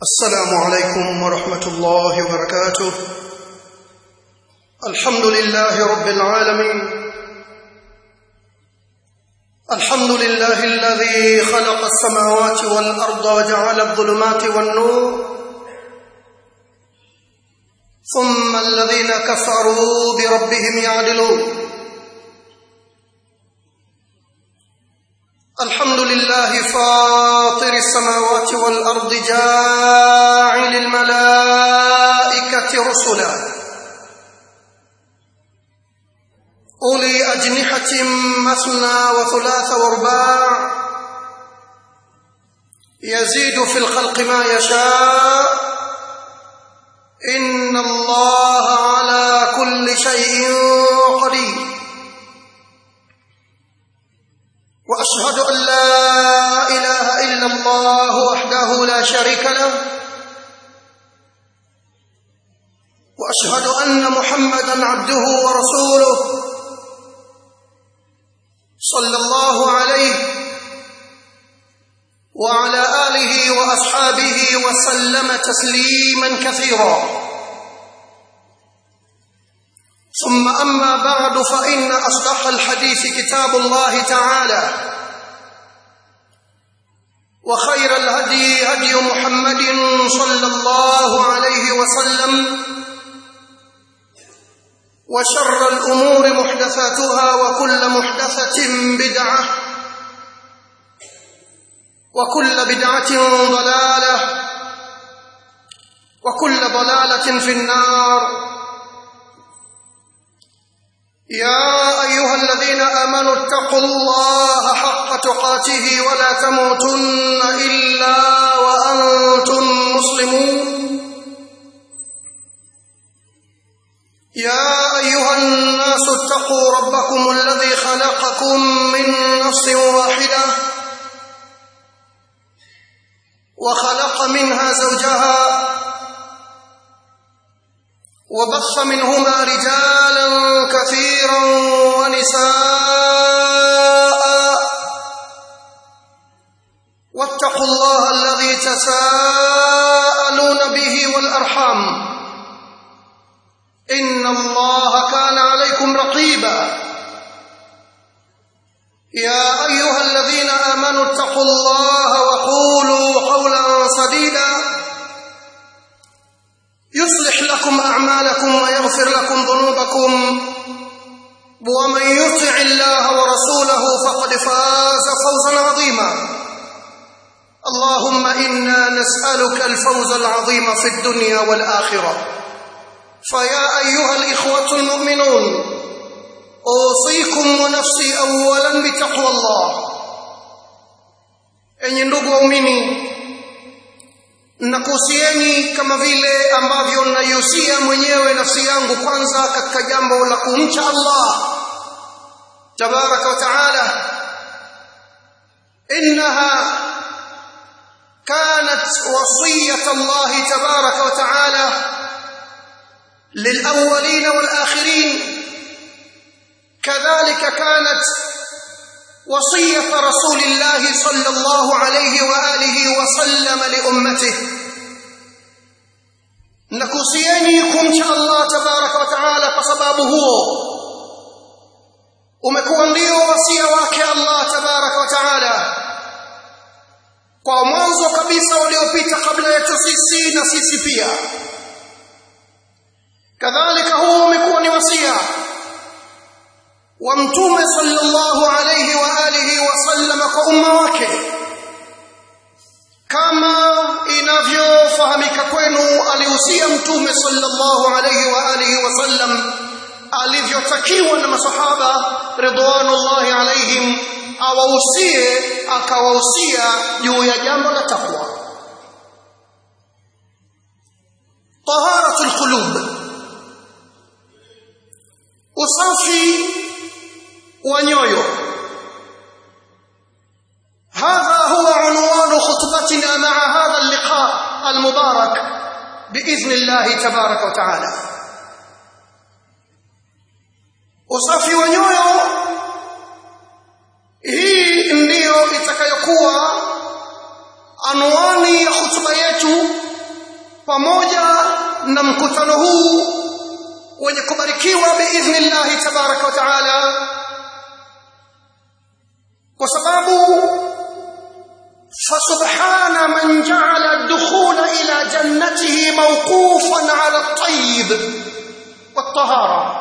السلام عليكم ورحمة الله وبركاته الحمد لله رب العالمين الحمد لله الذي خلق السماوات والأرض وجعل الظلمات والنور ثم الذين كفروا بربهم يعدلون الحمد لله فاطر السماوات والأرض جاعل الملائكة رسلا أولي أجنحة مثنى وثلاث ورباع يزيد في الخلق ما يشاء إن الله على كل شيء قدير واشهد ان لا اله الا الله وحده لا شريك له واشهد ان محمدا عبده ورسوله صلى الله عليه وعلى اله واصحابه وسلم تسليما كثيرا ثم أما بعد فإن أصدق الحديث كتاب الله تعالى وخير الهدي هدي محمد صلى الله عليه وسلم وشر الأمور محدثاتها وكل محدثة بدعة وكل بدعة ضلالة وكل ضلالة في النار يا أيها الذين آمنوا اتقوا الله حق تقاته ولا تموتن إلا وأنتم مسلمون يا أيها الناس اتقوا ربكم الذي خلقكم من نفس واحدة وخلق منها زوجها وبث منهما رجالا كثيرا ونساء واتقوا الله الذي تساءلون به والارحام ان الله كان عليكم رقيبا يا ايها الذين امنوا اتقوا الله وقولوا قولا سديدا يصلح لكم أعمالكم ويغفر لكم ذنوبكم ومن يطع الله ورسوله فقد فاز فوزا عظيما اللهم إنا نسألك الفوز العظيم في الدنيا والآخرة فيا أيها الإخوة المؤمنون أوصيكم ونفسي أولا بتقوى الله أن يندقوا أميني nakuhusieni kama vile ambavyo naihusia mwenyewe nafsi yangu kwanza katika jambo la kumcha Allah tabaraka wa taala innaha كانت وصية الله تبارك وتعالى للأولين والآخرين كذلك كانت وصية رسول الله صلى الله عليه وآله وسلم لأمته nakusieni kumcha Allah tabaraka wa taala kwa sababu huo umekuwa ndio wasia wake Allah tabaraka wa taala kwa mwanzo kabisa waliopita kabla yetu sisi na sisi pia kadhalika huo umekuwa ni wasia wa mtume sallallahu alayhi wa alihi wasallam kwa umma wake kama inavyofahamika kwenu alihusia mtume sallallahu alayhi wa alihi wasallam alivyotakiwa na masahaba ridwanullahi alaihim awahusie akawahusia juu ya jambo la takwa taharatul qulub usafi wa nyoyo هذا هو عنوان خطبتنا مع هذا اللقاء المبارك بإذن الله تبارك وتعالى usafi wa nyoyo hii ndiyo itakayokuwa anwani ya hutuba yetu pamoja na mkutano huu wenye kubarikiwa biidhnillahi tabaraka wa taala kwa sababu فسبحان من جعل الدخول إلى جنته موقوفا على الطيب والطهارة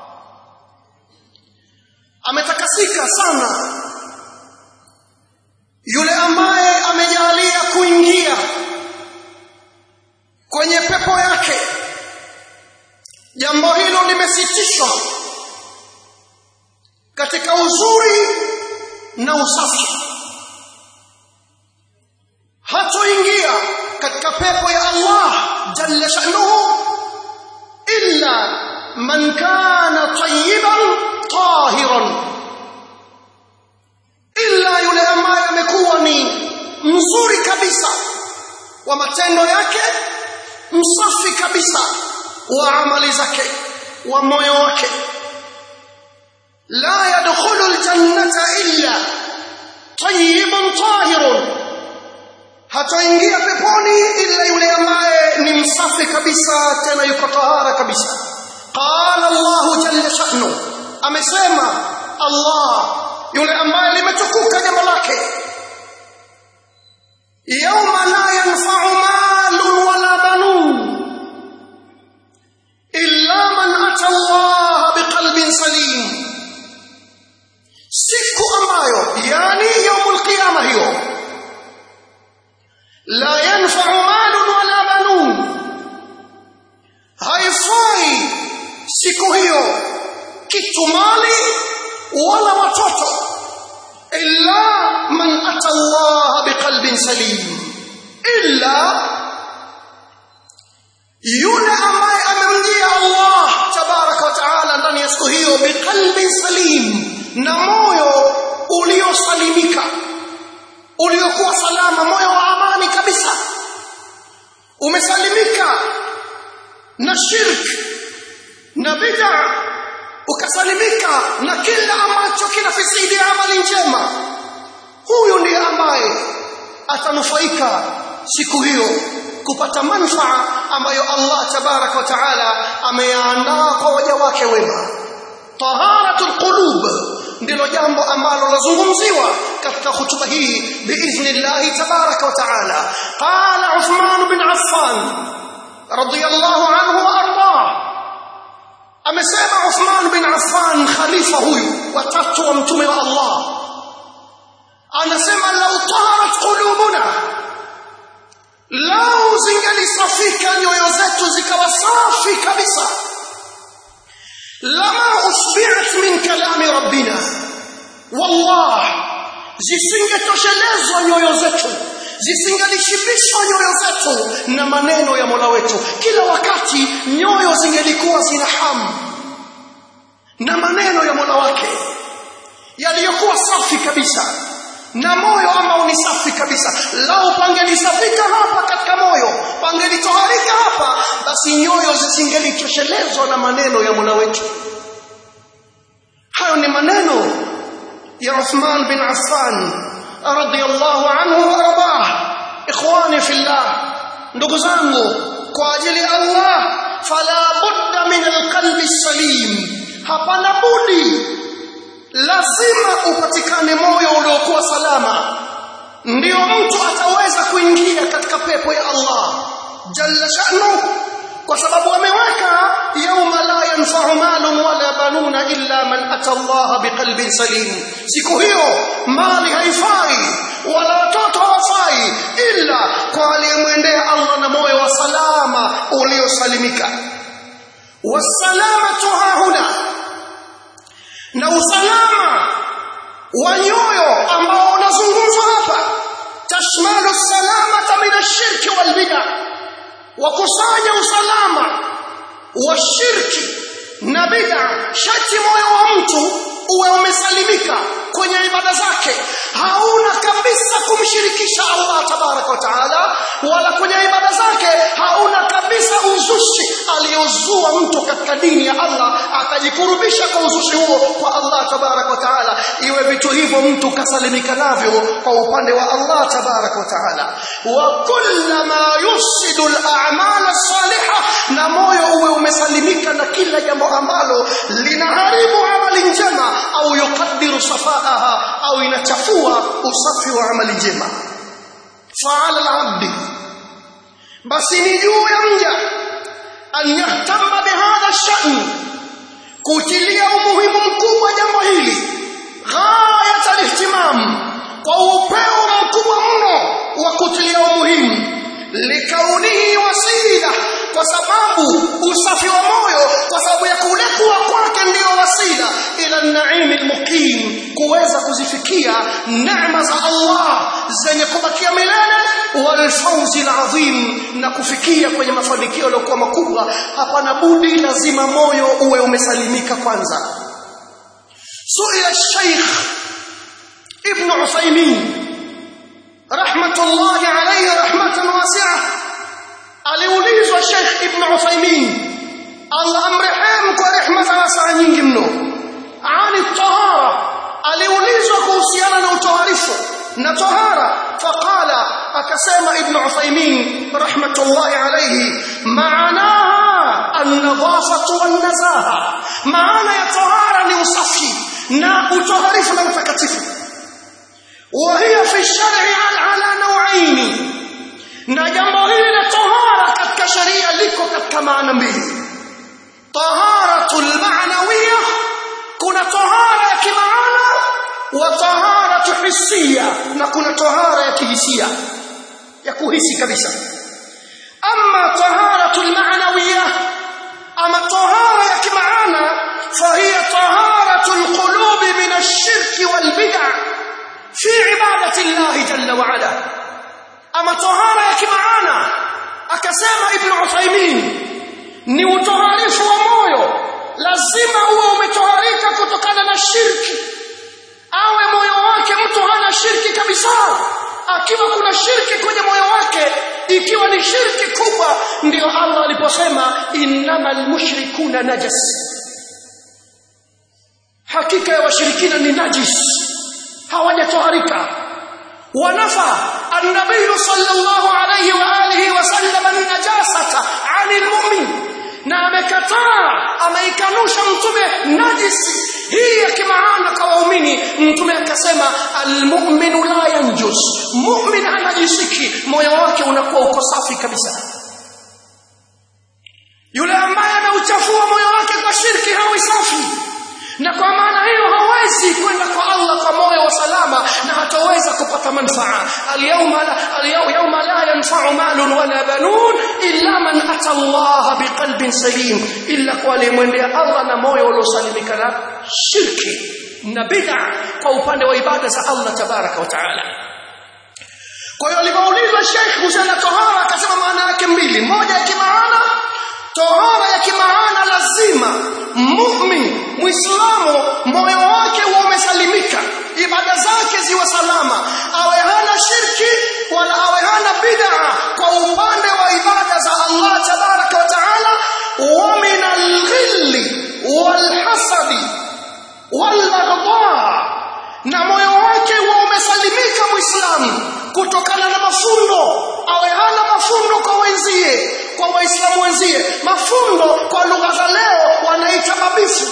ametakasika sana yule ambaye amejalia kuingia kwenye pepo yake jambo hilo limesitishwa katika uzuri na usafi hatoingia katika pepo ya Allah jalla sha'nuhu illa man kana tayyiban tahiran illa yule ambaye amekuwa ni mzuri kabisa wa matendo yake msafi kabisa wa amali zake wa moyo wake la yadkhulu aljannata illa tayyibun tahirun hatoingia peponi ila yule ambaye ni msafi kabisa tena yuko tahara kabisa qala Allah jalla sha'nu amesema Allah yule ambaye limetukuka jambo lake yawma la yanfa'u malun wala banun illa man ata Allah biqalbin salim siku ambayo yani yaumul qiyama hiyo la yanfa'u malun wala banun haifai siku hiyo kitu mali wala watoto illa man ata Allah biqalbin salim illa yule ambaye amemjia Allah tabaraka wa taala ndani ya siku hiyo biqalbin salim na moyo uliosalimika uliokuwa salama moyo wa amani kabisa umesalimika na shirk na bid'a ukasalimika na kila ambacho kinafisidi amali njema huyu ndiye ambaye atanufaika siku hiyo kupata manfaa ambayo Allah tabarak wa taala ameyaandaa kwa waja wake wema taharatul qulub ndilo jambo ambalo lazungumziwa katika hutuba hii biidhnillah tabarak wa taala qala Uthman bin Affan radiyallahu anhu wa ardah amesema Uthman bin Affan khalifa huyu watatu wa mtume wa Allah anasema lau taharat qulubuna lau zingelisafika nyoyo zetu zikawa safi kabisa lama usbi'at min kalami rabbina wallah zisingetoshelezwa nyoyo zetu zisingelishibishwa nyoyo zetu na maneno ya Mola wetu kila wakati nyoyo zingelikuwa zina hamu na maneno ya Mola wake yaliyokuwa safi kabisa na moyo ambao ni safi kabisa lau pangelisafika hapa katika moyo pangelitoharika hapa basi nyoyo zisingelitoshelezwa na maneno ya Mola wetu hayo ni maneno ya Uthman bin Affan radiyallahu anhu wa ardah ikhwani fillah ndugu zangu kwa ajili ya Allah fala budda min alqalbi salim hapana budi lazima upatikane moyo uliokuwa salama ndio mtu ataweza kuingia katika pepo ya Allah jalla sha'nu kwa sababu ameweka yauma la yanfa'u malun wala banuna illa man ata Allah biqalbin salim siku hiyo mali haifai wala watoto hawafai illa kwa aliyemwendea Allah na moyo wa salama uliosalimika wasalamatu hahuna na usalama wa nyoyo ambao unazungumzwa hapa tashmalu salamata min ashirki wal bid'ah wakusanya usalama wa shirki na bid'a shati moyo wa mtu uwe umesalimika kwenye ibada zake hauna kabisa kumshirikisha Allah tabarak wa taala wala kwenye ibada zake hauna kabisa uzushi aliozua mtu katika dini ya Allah akajikurubisha kwa uzushi huo kwa Allah tabarak wa taala iwe vitu hivyo mtu kasalimika navyo kwa upande wa Allah tabarak wa taala wa kullama yufsidu al-a'mal as-salihah na moyo uwe umesalimika na kila jambo ambalo linaharibu amali njema au yukaddiru safaaha au inachafua usafi wa amali njema fa'ala al-'abdi basi ni juu ya mja an yahtama bihadha ash-sha'n kutilia umuhimu mkubwa jambo hili ghayat al-ihtimam kwa upeo mkubwa mno wa kutilia umuhimu likaunihi wasila kwa sababu usafi wa moyo kwa sababu ya kule kuwa kwake ndio wasila ila naimi almuqim kuweza kuzifikia neema za Allah zenye kubakia milele walfauzi alazim na kufikia kwenye mafanikio yaliyokuwa makubwa hapana budi lazima moyo uwe umesalimika kwanza suila الشيخ ابن عثيمين rahmatullahi alayhi rahmatan wasi'a aliulizwa Sheikh Ibn Uthaymeen Allah amrehemu kwa rehema za wasaa nyingi mno ani tahara aliulizwa kuhusiana na utoharifu na tahara faqala akasema Ibn Uthaymeen rahmatullahi alayhi maanaha an-nadhafatu wan-nazaha maana ya tahara ni usafi na utoharifu na utakatifu وهي في الشرع على نوعين na jambo hili la tahara katika sharia liko katika maana mbili taharatul ma'nawiyya kuna tahara ya kimaana wa taharatu hisia na kuna tahara ya kihisia ya kuhisi kabisa amma taharatul ma'nawiyya ama tahara ya kimaana fahiya taharatul qulubi min ash-shirki wal bid'ah في عبادة الله جل وعلا أما طهارة يا كمعانا أكسام ابن عثيمين ni utoharifu wa moyo lazima uwe umetoharika kutokana na shirki awe moyo wake mtu hana shirki kabisa akiwa kuna shirki kwenye moyo wake ikiwa ni shirki kubwa ndio Allah aliposema innamal mushrikuna najas hakika ya washirikina ni najis hawajatoharika wanafa an-nabiy sallallahu alayhi wa alihi wa sallam an-najasata 'anil mu'min na amekataa ameikanusha mtume najisi hii ya kimaana kwa waumini mtume akasema almu'minu la yanjus mu'min anajisiki moyo wake unakuwa uko safi kabisa yule ambaye anauchafua moyo wake kwa shirki hawi safi na kwa maana hiyo hawezi kwenda kwa Allah kwa moyo wa salama na hataweza kupata manfaa alyawma la alyawma la yanfa'u malun wala banun illa man ata Allah biqalbin salim illa kwa aliyemwendea Allah na moyo uliosalimika na shirki na bid'a kwa upande wa ibada za Allah tabaraka wa taala kwa hiyo alipoulizwa Sheikh kuhusiana tohara akasema maana yake mbili moja ya kimaana tohara ya kimaana lazima mu'min muislamu moyo wake uwe umesalimika ibada zake ziwe salama awe hana shirki wala awe hana bid'a kwa upande wa ibada za Allah tabaraka wa taala wa min al-ghilli wal-hasadi wal-baghdha na moyo wake uwe umesalimika muislamu kutokana na mafundo awe hana mafundo kwa wenzie kwa waislamu wenzie mafundo kwa lugha za leo wanaita mabifu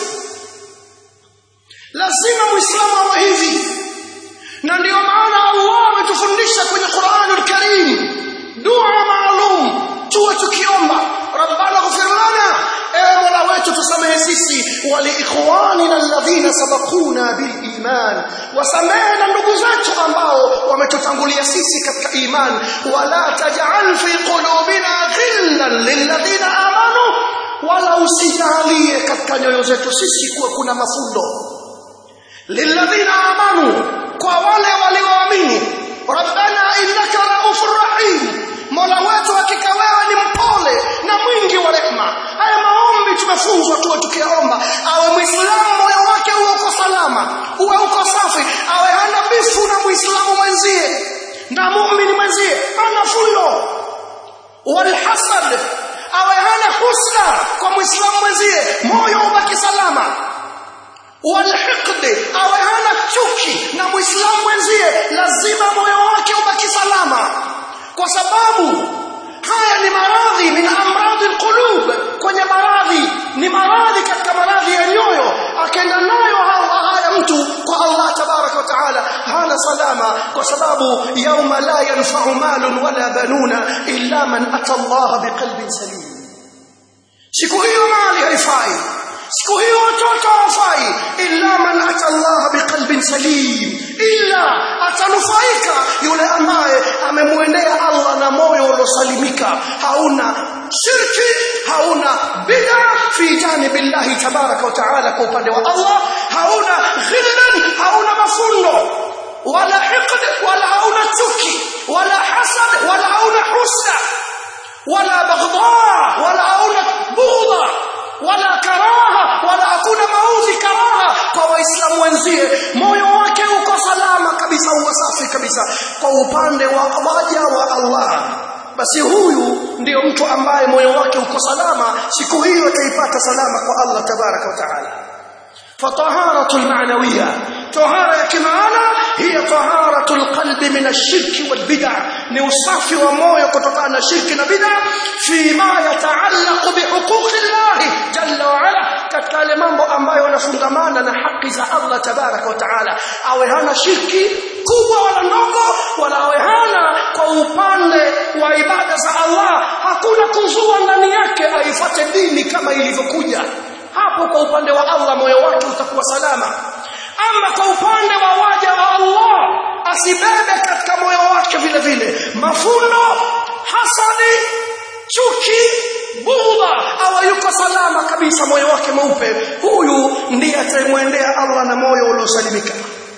lazima muislamu awe hivi na ndio maana Allah ametufundisha kwenye Qur'anul Karim dua maalum tuwe tukiomba rabbana ighfir lana ewe mola wetu tusamehe sisi wali ikhwanina alladhina sabaquna bil iman wasamehe na ndugu zetu ambao wametutangulia sisi katika iman wala taj'al fi qulubina ghillan lilladhina amanu wala usijalie katika nyoyo zetu sisi kuwa kuna mafundo lilladhina amanu kwa wale walioamini rabbana innaka raufur rahim mola wetu hakika wewe ni mpole na mwingi wa rehema haya maombi tumefunzwa tuwe tukiomba awe muislamu moyo wake uwe uko salama uwe uko safi awe hana bifu na muislamu mwenzie na muumini mwenzie ana fundo walhasad awe hana husna kwa muislamu mwenzie moyo ubaki salama walhiqdi awe hana chuki na muislamu mwenzie lazima moyo wake ubaki salama kwa sababu haya ni maradhi min amradhi alqulub kwenye maradhi ni maradhi katika maradhi ya nyoyo akaenda nayo haya mtu kwa Allah tabarak wa taala hana salama kwa sababu yauma la yanfa'u malun wala banuna illa man ata Allah biqalbin salim siku hiyo mali haifai siku hiyo watoto hawafai illa man ata Allah biqalbin salim illa atanufaika yule ambaye amemwendea Allah na moyo uliosalimika hauna shirki hauna bid'a fi janibillahi tabaraka wa taala kwa upande wa Allah hauna ghillan hauna mafundo wala hiqd wala hauna chuki wala hasad wala hauna husda wala baghdha wala hauna bughdha wala karaha wala hakuna maudhi karaha kwa waislamu wenzie moyo wake uko salama kabisa uko safi kabisa kwa upande wa waja wa Allah basi huyu ndiyo mtu ambaye moyo wake uko salama siku hiyo ataipata salama kwa Allah tabaraka wa taala فطهارة المعنوية طهارة كمانا هي طهارة القلب من الشرك والبدع نوصف وموية كتقان الشرك والبدع فيما يتعلق بحقوق الله جل وعلا katika yale mambo ambayo yanafungamana na haki za Allah tabaraka wa taala awe hana shirki kubwa wala ndogo wala awe hana kwa upande wa ibada za Allah hakuna kuzua ndani yake aifuate dini kama ilivyokuja hapo kwa upande wa Allah moyo wake utakuwa salama ama kwa upande wa waja wa Allah asibebe katika moyo wake vile vile mafundo hasadi chuki budha awa yuko salama kabisa moyo wake mweupe huyu ndiye atamwendea Allah na moyo uliosalimika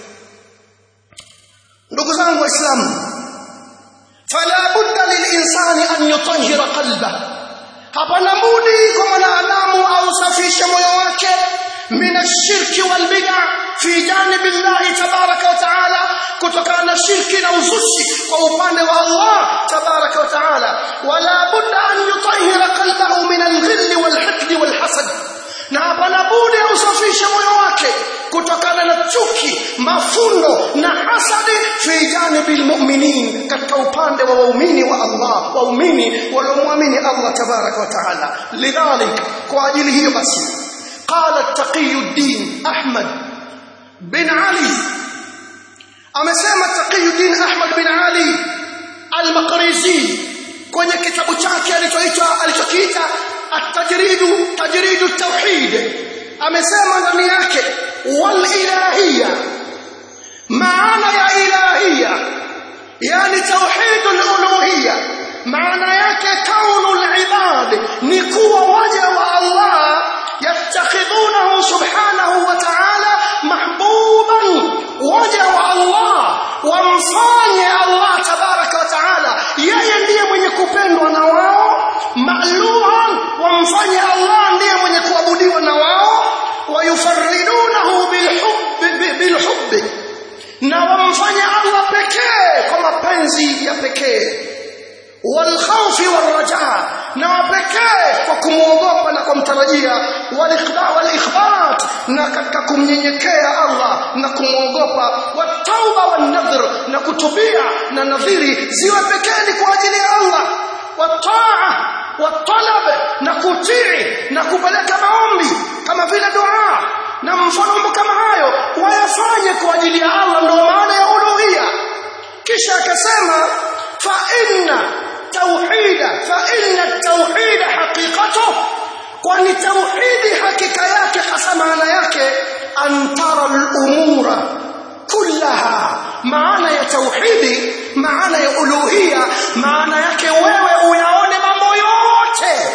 ndugu zangu waislamu fala budda lilinsani an yutahhira qalbahu hapana budi kwa mwanadamu ausafishe moyo wake min ashirki wal bid'a fi janibi Allah tabaraka wa taala kutokana na shirki na uzushi kwa upande wa Allah tabaraka wa taala wala budda an yutahhira qalbahu min al-ghill wal hiqd wal hasad na hapana budi ausafishe moyo wake kutokana na chuki mafundo na hasadi fi janibi almu'minin katika upande wa waumini wa Allah waumini waliomwamini Allah tabaraka wa taala lidhalik kwa ajili hiyo basi qala taqiyuddin ahmad bin ali amesema taqiyuddin ahmad bin ali al-maqrizi kwenye kitabu chake alichoitwa alichokiita at-tajridu tajridu at-tauhid amesema ndani yake wal ilahiyya maana ya ilahiyya yani tauhidul uluhiyya maana yake kaunul ibad ni kuwa waja wa Allah yattakhidhunahu subhanahu wa ta'ala mahbuban waja wa Allah wamfanye Allah tabaraka wa ta'ala yeye ndiye mwenye kupendwa na wao ma'luhan wamfanye Allah ndiye mwenye kuabudiwa na wao wayufarridunahu bilhubbi bilhubbi na wamfanye Allah pekee kwa mapenzi ya pekee walkhawfi warajaa na wapekee kwa kumwogopa na kumtarajia walikhbat na katika kumnyenyekea Allah na kumwogopa watauba wanadhr na kutubia na nadhiri ziwe pekee kwa ajili ya Allah wataa watalab na kutii na kupeleka maombi kama vile dua na mfano kama hayo wayafanye kwa ajili ya Allah ndio maana ya uluhia kisha akasema fa inna tauhida fa inna tauhida haqiqatu kwani tauhidi hakika yake hasa maana yake antara al-umura kullaha maana ya tauhidi maana ya uluhia maana yake wewe uyaone mambo yote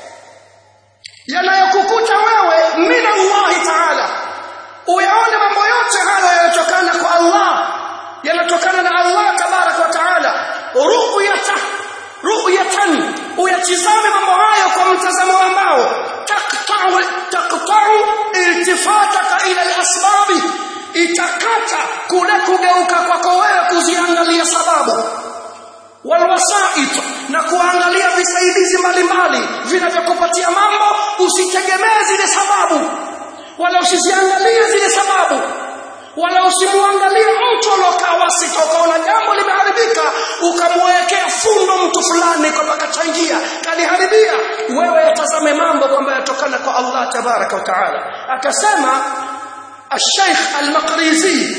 yanayokukuta wewe min Allah ta'ala uyaone mambo yote hayo yanatokana kwa Allah yanatokana na Allah tabarak wa taala ru'yata ru'yatan uyatizame mambo hayo kwa mtazamo ambao taqta'u taqta'u iltifataka ila al-asbab itakata kule kugeuka kwako wewe kuziangalia sababu walwasait na kuangalia visaidizi mbalimbali vinavyokupatia mambo usitegemee zile sababu wala usiziangalie zile sababu wala usimuangalie mtu aliokaa wasita ukaona jambo limeharibika ukamwekea fundo mtu fulani kwamba kachangia kaliharibia wewe yatazame mambo kwamba yatokana kwa Allah tabaraka wa taala akasema الشيخ المقريزي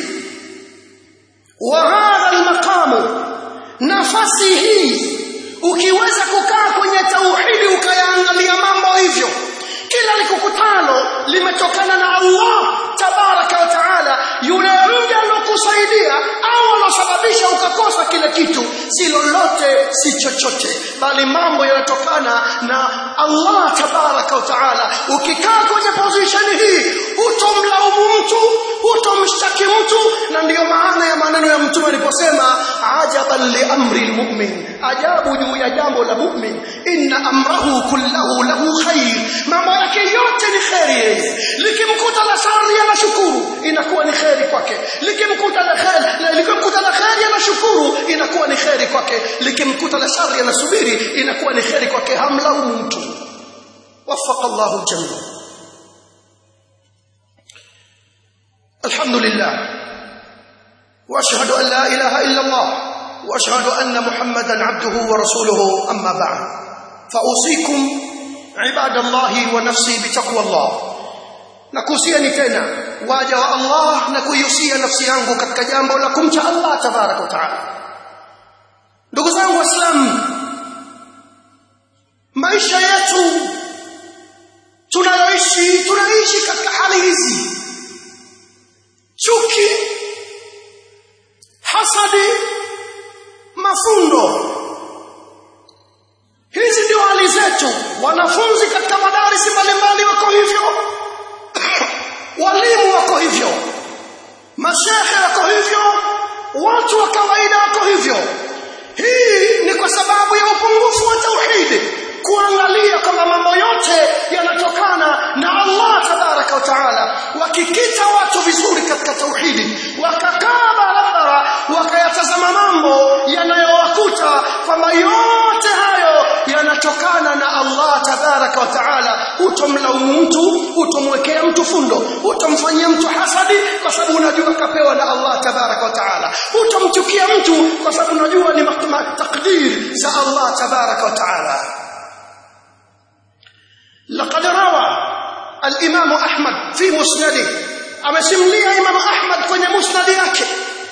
وهذا المقام nafasi hii ukiweza kukaa kwenye tauhidi ukayaangalia mambo hivyo kila likukutano limetokana na Allah tabaraka wa taala yule mja alokusaidia au alosababisha ukakosa kile kitu si lolote si chochote bali mambo yanatokana na Allah tabaraka wa taala ukikaa kwenye position hii hutomlaumu mtu hutomshtaki mtu na ndiyo maana ya maneno ya mtume aliposema ajaban li amri almu'min ajabu juu ya jambo la mu'min inna amrahu kullahu lahu khair mambo yake yote ni kheri yeye likimkuta la shari anashukuru inakuwa ni kheri kwake likimkuta la kheri likimkuta la kheri anashukuru inakuwa ni kheri kwake likimkuta la shari anasubiri inakuwa ni kheri kwake hamlaumu mtu وفق الله الجميع الحمد لله واشهد ان لا اله الا الله واشهد ان محمدا عبده ورسوله اما بعد فاوصيكم عباد الله ونفسي بتقوى الله nakuhusiani tena waja wa Allah na kuihusia nafsi yangu katika jambo la kumcha Allah tabaraka wa taala ndugu zangu waislamu maisha yetu tunayoishi tunaishi katika hali hizi chuki hasadi mafundo hizi ndio hali zetu wanafunzi katika madarisi mbalimbali wako hivyo walimu wako hivyo mashehe wako hivyo watu wa kawaida wako hivyo hii ni kwa sababu ya upungufu wa tauhidi kuangalia kwamba mambo yote yanatokana na Allah tabaraka wa taala wakikita watu vizuri katika tauhidi wakakaa barabara wakayatazama mambo yanayowakuta kwamba yote hayo yanatokana na Allah tabaraka wa taala utomlaumu mtu utomwekea mtu fundo utomfanyia mtu hasadi kwa sababu unajua kapewa na Allah tabaraka wa taala utomchukia mtu kwa sababu unajua ni takdir za Allah tabaraka wa taala لقد روى الإمام أحمد في مسنده أما سملي إمام أحمد كن مسند yake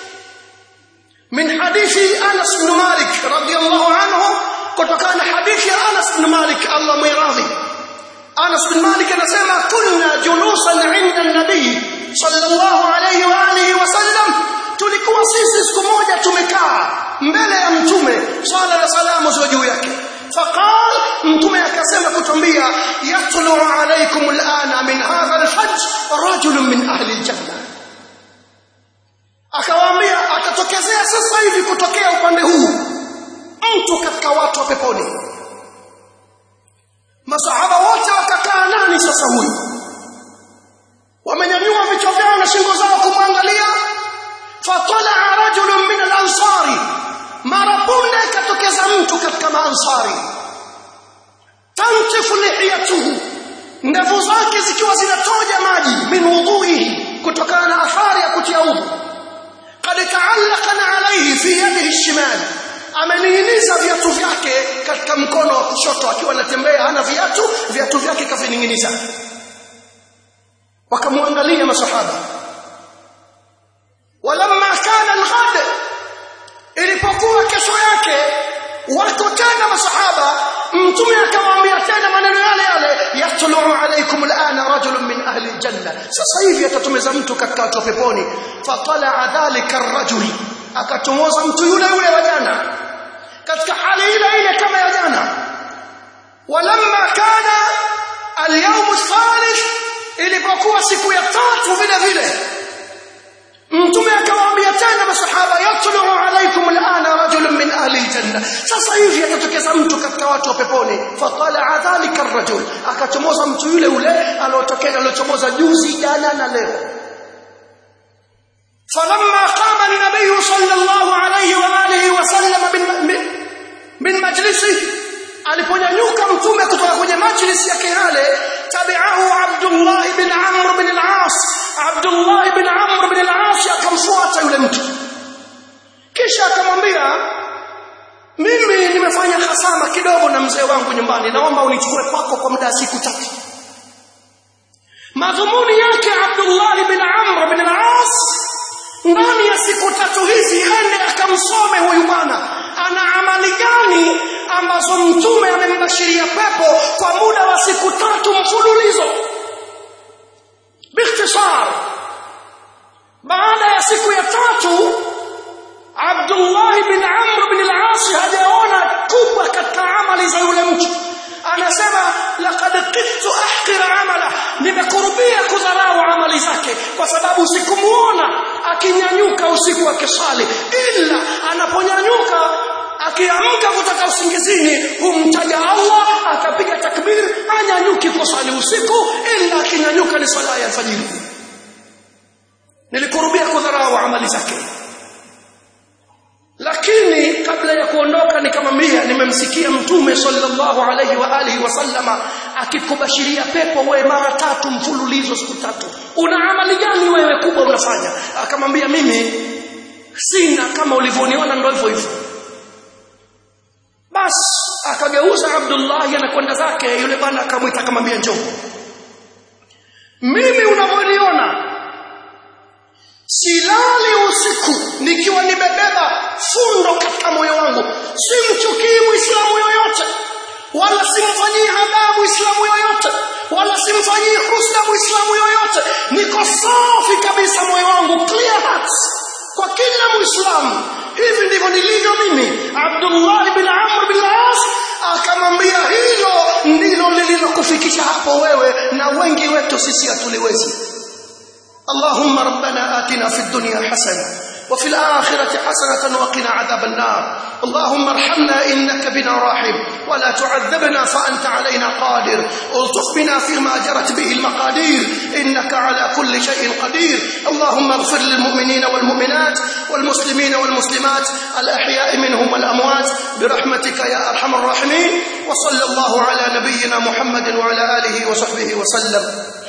من حديث أنس بن مالك رضي الله عنه kutokana hadithi ya Anas bin Malik Allah mwiradhi Anas bin Malik anasema kunna julusan inda nabii sallallahu alayhi wa alihi wasallam tulikuwa sisi siku moja tumekaa mbele ya mtume swala na salamu ziwe juu yake فقال mtume akasema kutuambia yatlu alaykum alana min hadha alhajj rajul min ahli aljanna akawaambia akatokezea sasa hivi kutokea upande huu mtu katika watu wa peponi masahaba wote wakakaa nani sasa huyu wamenyanyua vichwa vyao na shingo zao kumwangalia fatala rajulun min al-ansari mara punde ikatokeza mtu katika maansari tantifu lihiyatuhu ndevu zake zikiwa zinatoja maji min wudhuihi kutokana na athari ya kutia udhu qad ta'allaqana alayhi fi yadihi shimal amening'iniza viatu vyake katika mkono wa kushoto akiwa anatembea hana viatu viatu vyake kavining'iniza wakamwangalia masahaba walamma kana alghad ilipokuwa kesho yake wako tena masahaba mtume akamwambia tena maneno yale yale yatlu alaykum alana rajulun min ahli aljanna sasa hivi atatumeza mtu katika watu wa peponi fatala dhalika arrajul akachomoza mtu yule yule wa jana katika hali ile ile kama ya jana walamma kana alyawm athalith ilipokuwa siku ya tatu vile vile mtume akawaambia tena masahaba yatlu alaykum alana rajulun min ahli aljanna sasa hivi atatokeza mtu katika watu wa peponi fatala dhalika arrajul akachomoza mtu yule yule aliyotokea aliyochomoza juzi jana na leo فلما قام النبي صلى الله عليه واله وسلم من من مجلسه aliponyanyuka mtume kutoka kwenye majlis ya kihale tabi'ahu Abdullah ibn Amr ibn al-As Abdullah ibn Amr ibn al-As akamfuata yule mtu kisha akamwambia mimi nimefanya hasama kidogo na mzee wangu nyumbani naomba unichukue kwako kwa muda siku tatu madhumuni yake Abdullah ibn Amr ibn al-As ndani ya siku tatu hizi ende akamsome huyu bwana ana amali gani ambazo mtume amembashiria pepo kwa muda wa siku tatu mfululizo bikhtisar baada ya siku ya tatu Abdullah bin Amr bin al-As hajaona kubwa katika amali za yule mtu anasema laqad qittu ahqira amala nimekurubia kudharau amali zake kwa sababu sikumuona akinyanyuka usiku akisali ila anaponyanyuka akiamka kutoka usingizini humtaja Allah akapiga takbir anyanyuki kusali usiku ila akinyanyuka ni sala ya alfajiri nilikurubia kudharau amali zake lakini kabla ya kuondoka nikamwambia nimemsikia mtume sallallahu alaihi wa alihi wasallama akikubashiria pepo wewe mara tatu mfululizo siku tatu una amali gani wewe kubwa unafanya akamwambia mimi sina kama ulivyoniona ndio hivyo hivyo basi akageuza Abdullah anakwenda zake yule bwana akamwita akamwambia njoo mimi unavyoniona silali usiku nikiwa nimebeba fundo katika moyo wangu simchukii muislamu yoyote wala simfanyii adhabu muislamu yoyote wala simfanyii husda muislamu yoyote niko safi kabisa moyo wangu clear heart kwa kila muislamu hivi ndivyo nilivyo mimi Abdullah bin Amr bin As akamwambia hilo ndilo lililokufikisha hapo wewe na wengi wetu sisi hatuliwezi اللهم ربنا آتنا في الدنيا حسنة وفي الآخرة حسنة وقنا عذاب النار اللهم ارحمنا إنك بنا راحم ولا تعذبنا فأنت علينا قادر الطف بنا فيما جرت به المقادير إنك على كل شيء قدير اللهم اغفر للمؤمنين والمؤمنات والمسلمين والمسلمات الأحياء منهم والأموات برحمتك يا أرحم الراحمين وصلى الله على نبينا محمد وعلى آله وصحبه وسلم